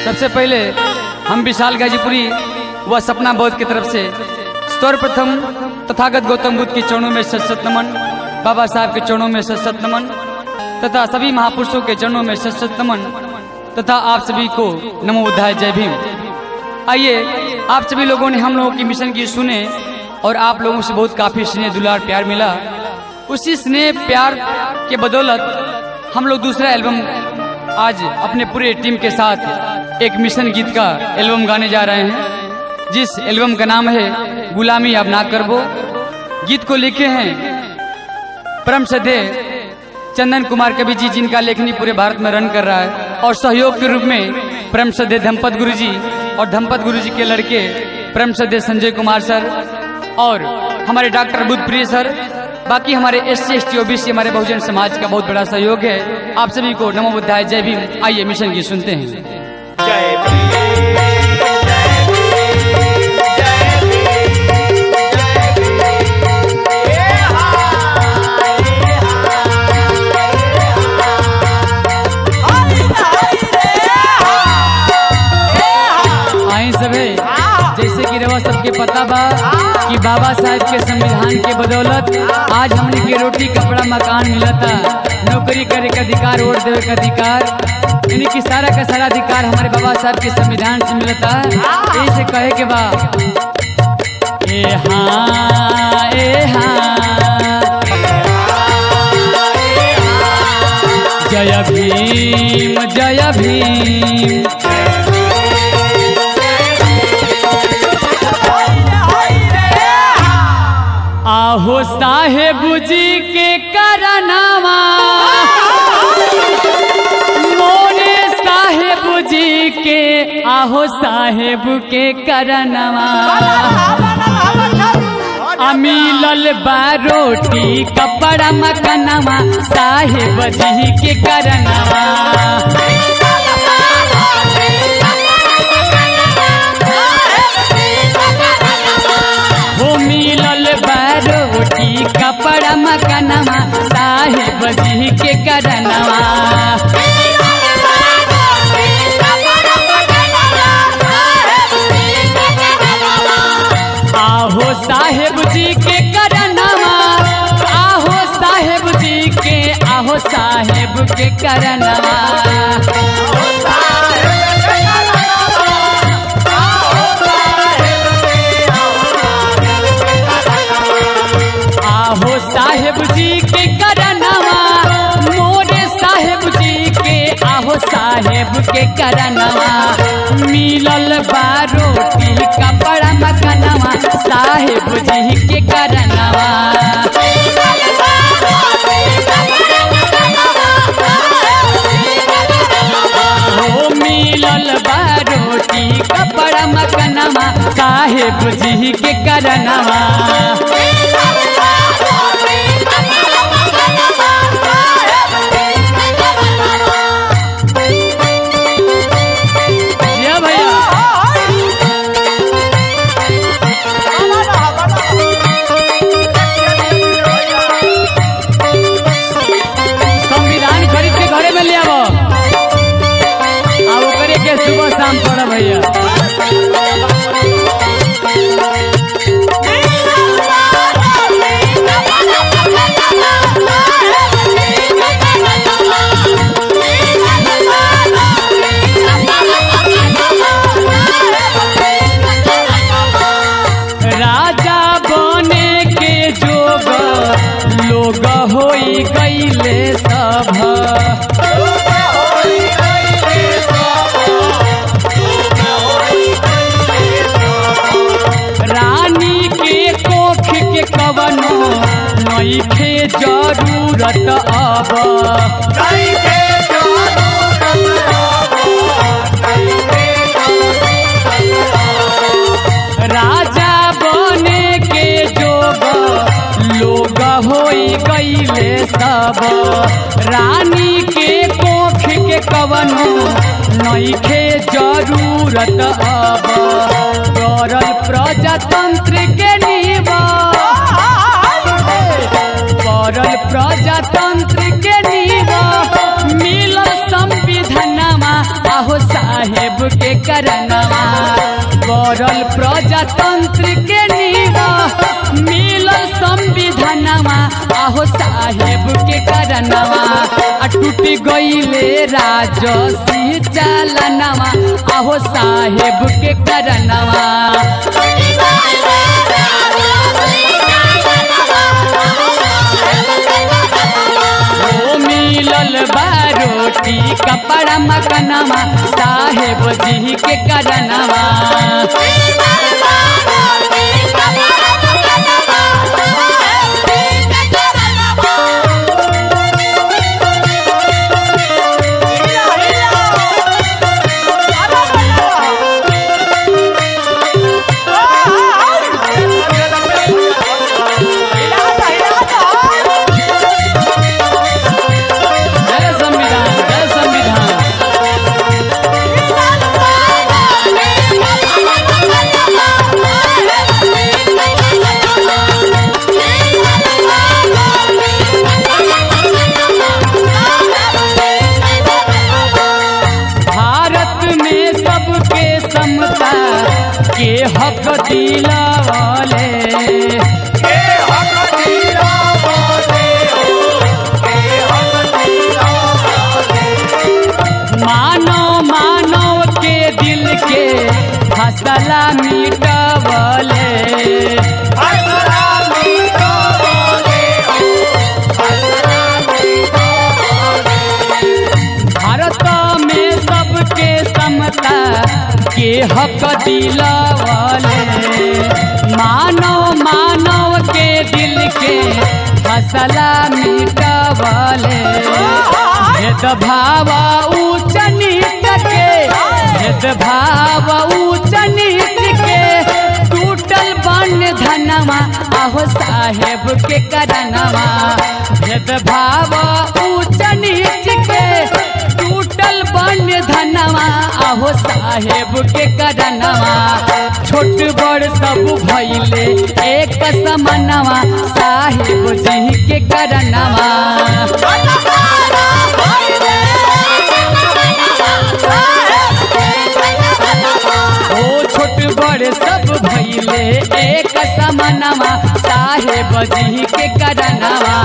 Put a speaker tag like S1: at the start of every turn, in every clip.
S1: सबसे पहले हम विशाल गाजीपुरी व सपना बौद्ध की तरफ से सर्वप्रथम तथागत गौतम बुद्ध के चरणों में सत सत नमन बाबा साहब के चरणों में सत सत नमन तथा सभी महापुरुषों के चरणों में सत सत नमन तथा आप सभी को नमो बुद्धाय जय भीम आइए आप सभी लोगों ने हम लोगों की मिशन की सुने और आप लोगों से बहुत काफी स्नेह दुलार प्यार मिला उसी स्नेह प्यार के बदौलत हम लोग दूसरा एल्बम आज अपने पूरे टीम के साथ एक मिशन गीत का एल्बम गाने जा रहे हैं जिस एल्बम का नाम है गुलामी अब ना करबो गीत को लिखे हैं परम सदे चंदन कुमार कवि जी जिनका लेखनी पूरे भारत में रन कर रहा है और सहयोग के रूप में परम सदे धमपत गुरु जी और धमपत गुरु जी के लड़के परम सदे संजय कुमार सर और हमारे डॉक्टर बुद्धप्रिय सर बाकी हमारे S C S T OBC हमारे बहुजन समाज का बहुत बड़ा सहयोग है आप सभी को नमो बुद्धाय जय भीम आइए मिशन की सुनते हैं
S2: जय भीम जय भीम जय भीम जय भीम ए हाय हाय हाय रे
S1: आए सभी जैसे कि रवा सबके पता बा कि बाबा साहब के संविधान के बदौलत आज हमने के रोटी कपड़ा मकान मिलता नौकरी करे का अधिकार वोट देवे का अधिकार यानी कि सारा का सारा अधिकार हमारे बाबा साहब के संविधान से मिलता है ऐसे कहे के बा ए हाँ ए हाँ जय भीम जय भीम आहो साहेब जी के करनामा मोरे साहेब जी के आहो साहेब के करनामा अमीलल बारोटी कपड़ा मकनवा साहेब जी के करनामा हो मिलल बारोटी कपड़ा मकनवा साहेब जी के करनवा आहो साहेब जी के करनवा आहो साहेब जी के आहो साहेब के करनवा आहो साहेब जी के करनवा मोरे साहेब जी के आहो साहेब के करनवा मिलल बारोटी कपड़ा मकनवा साहेब जी के करनवा हो मिलल बारोटी कपड़ा मकनवा साहेब जी के करनवा या भैया संविधान खरीद के घरे में ले आवो आ ओकरे के सुबह शाम पढ़ भैया राजा बने के जोग लोग होई गईले सब रानी के कोख के कवनो नईखे जरूरत अब राजा बने के जोग लोग होई गईले सब रानी के कोख के कवनो नईखे जरूरत अब करल प्रजातंत्र के नीवा करल प्रजातंत्र के नीवा मिलल संविधानमा आहो साहेब के करनवा गौरल प्रजातंत्र के नीवा मिलल संविधानवा आहो साहेब के करनवा आ टूट गईले राजसी चालनवा आहो साहेब के करनवा ओ मिलल बारोटी कपड़ा मकनवा साहेब जी के करनवा जय संविधान जय संविधान भारत में सबके समता के हक दिलावले मानव मानव के दिल के फसला मिटवले भारत में सबके समता के हक दिलावले मानव मानव के दिल के फसला मिटवले भेदभाव ऊंच नीच के भेदभाव ऊंच नीच के टूटल बन धनवा आहो साहेब के करनवा भेदभाव ऊंच नीच के टूटल बन धनवा आहो साहेब के करनवा छोट बड़ सब भैले एक समनवा साहेब जी के करनवा ओ छोट बड़ सब भैले एक समनवा साहेब जी के करनवा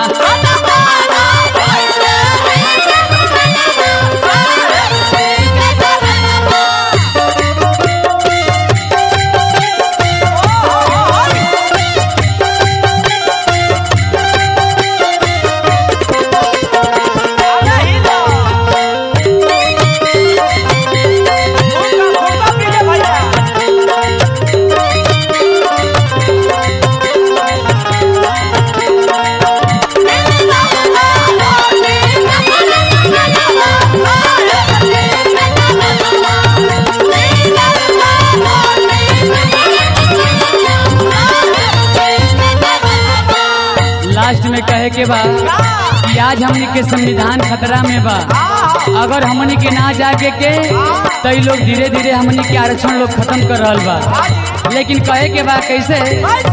S1: लास्ट में कहे के बा कि आज हमनी के संविधान खतरा में बा अगर हमनी के ना जागे के तो इ लोग धीरे धीरे हमनी के आरक्षण लोग खत्म कर रहल बा लेकिन कहे के बा कैसे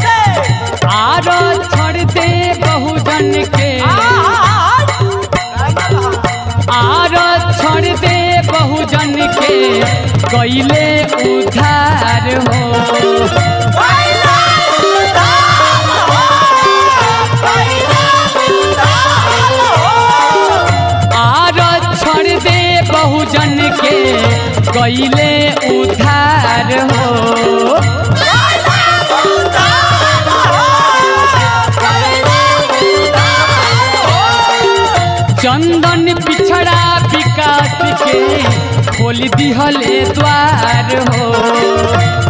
S1: आरक्षण दे बहुजन के आरक्षण दे बहुजन के कैले उधार हो आरक्षण दे बहुजन के कैले उधार हो चंदन पिछड़ा विकास के खोल दिहले द्वार हो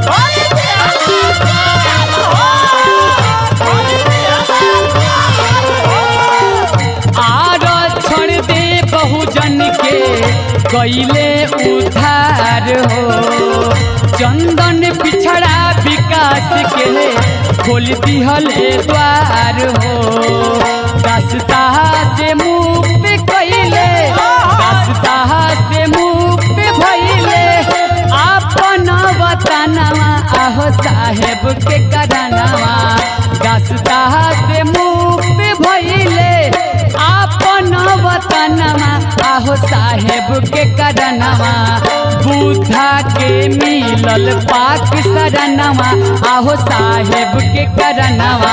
S1: आरक्षण दे बहुजन के कैले उधार हो चंदन पिछड़ा विकास के खोल दिहले द्वार हो दसता से मुक्त कैले दसता से मुक्त भैले अपन वतनवा आहो साहेब के करनवा दसता से मुक्त भैले अपन वतनवा आहो साहेब के करनवा बुद्ध मिलल पाक सरनवा आहो साहेब के करनवा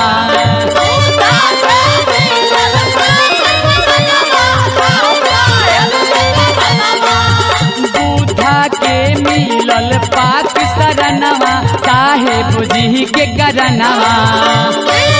S1: बूढ़ा के मिलल पाक सरनवा साहेब जी के करनवा